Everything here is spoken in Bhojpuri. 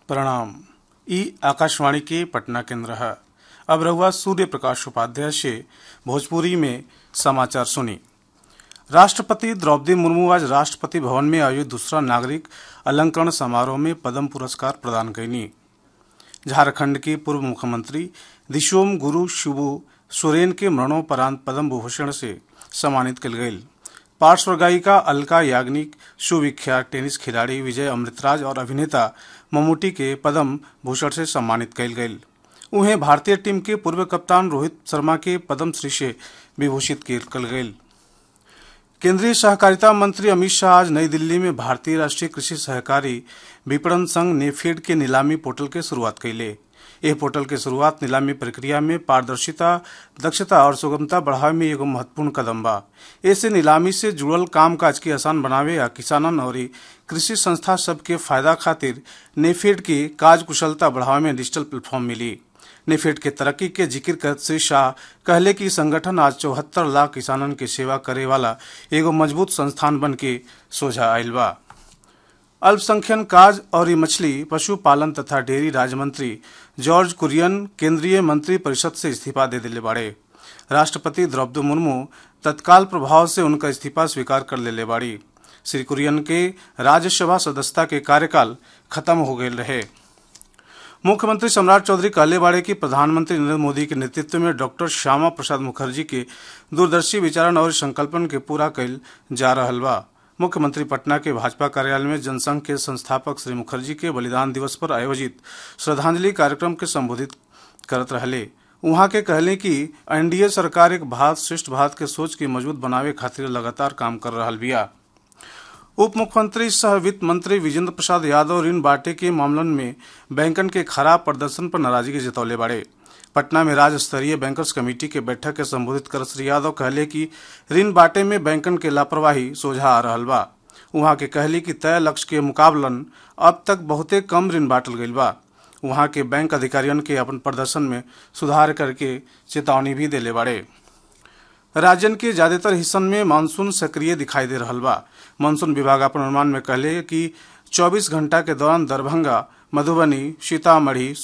प्रणाम ई आकाशवाणी के पटना केंद्र है अब रहुआ सूर्य प्रकाश उपाध्याय से भोजपुरी में समाचार सुनी राष्ट्रपति द्रौपदी मुर्मू आज राष्ट्रपति भवन में आयोजित दूसरा नागरिक अलंकरण समारोह में पद्म पुरस्कार प्रदान कईनी झारखंड के पूर्व मुख्यमंत्री दिशोम गुरु शिबू सोरेन के मरणोपरांत पद्म भूषण से सम्मानित कल गई पार्श्व गायिका अलका याग्निक सुविख्यात टेनिस खिलाड़ी विजय अमृतराज और अभिनेता ममूटी के पद्म भूषण से सम्मानित कल गई उन्हें भारतीय टीम के पूर्व कप्तान रोहित शर्मा के पद्म श्री से विभूषित कल गई केंद्रीय सहकारिता मंत्री अमित शाह आज नई दिल्ली में भारतीय राष्ट्रीय कृषि सहकारी विपणन संघ नेफेड के नीलामी पोर्टल के शुरुआत कैले यह पोर्टल के शुरुआत नीलामी प्रक्रिया में पारदर्शिता दक्षता और सुगमता बढ़ावे में एगो महत्वपूर्ण कदम बा ऐसे नीलामी से जुड़ल काम काज के आसान बनावे या किसानन और कृषि संस्था सबके फायदा खातिर नेफेड के काज कुशलता बढ़ावे में डिजिटल प्लेटफॉर्म मिली नेफेड के तरक्की के जिक्र करते श्री शाह कहले कि संगठन आज चौहत्तर लाख किसानन के सेवा करे वाला एगो मजबूत संस्थान बन के सोझा आयल बा अल्पसंख्यक काज और मछली पशुपालन तथा डेयरी राज्य मंत्री जॉर्ज कुरियन केंद्रीय मंत्री परिषद से इस्तीफा दे दिले बाड़े राष्ट्रपति द्रौपदी मुर्मू तत्काल प्रभाव से उनका इस्तीफा स्वीकार कर लेले बाड़ी श्री कुरियन के राज्यसभा सदस्यता के कार्यकाल खत्म हो गए रहे मुख्यमंत्री सम्राट चौधरी कहले बाड़े कि प्रधानमंत्री नरेंद्र मोदी के नेतृत्व में डॉक्टर श्यामा प्रसाद मुखर्जी के दूरदर्शी विचारण और संकल्पन के पूरा कैल जा रहल बा मुख्यमंत्री पटना के भाजपा कार्यालय में जनसंघ के संस्थापक श्री मुखर्जी के बलिदान दिवस पर आयोजित श्रद्धांजलि कार्यक्रम के संबोधित करत रहले उहाँ के कहले कि एनडीए सरकार एक भारत श्रेष्ठ भारत के सोच के मजबूत बनावे खातिर लगातार काम कर रहा बिया उप मुख्यमंत्री सह वित्त मंत्री विजेंद्र प्रसाद यादव ऋण बांटे के मामलन में बैंकन के खराब प्रदर्शन पर नाराजगी जतौले बाड़े पटना में राज्य स्तरीय बैंकर्स कमेटी के बैठक के संबोधित कर श्री यादव कहले कि ऋण बांटे में बैंकन के लापरवाही सोझा आ रहल बा उहाँ के कहली कि तय लक्ष्य के मुकाबलन अब तक बहुते कम ऋण बांटल गईल बा वहां के बैंक अधिकारियों के अपन प्रदर्शन में सुधार करके चेतावनी भी देले बाड़े राज्यन के ज्यादातर हिस्सन में मानसून सक्रिय दिखाई दे रहा बा मानसून विभाग अपन अनुमान में कहले कि 24 घंटा के दौरान दरभंगा मधुबनी सीतामढ़ी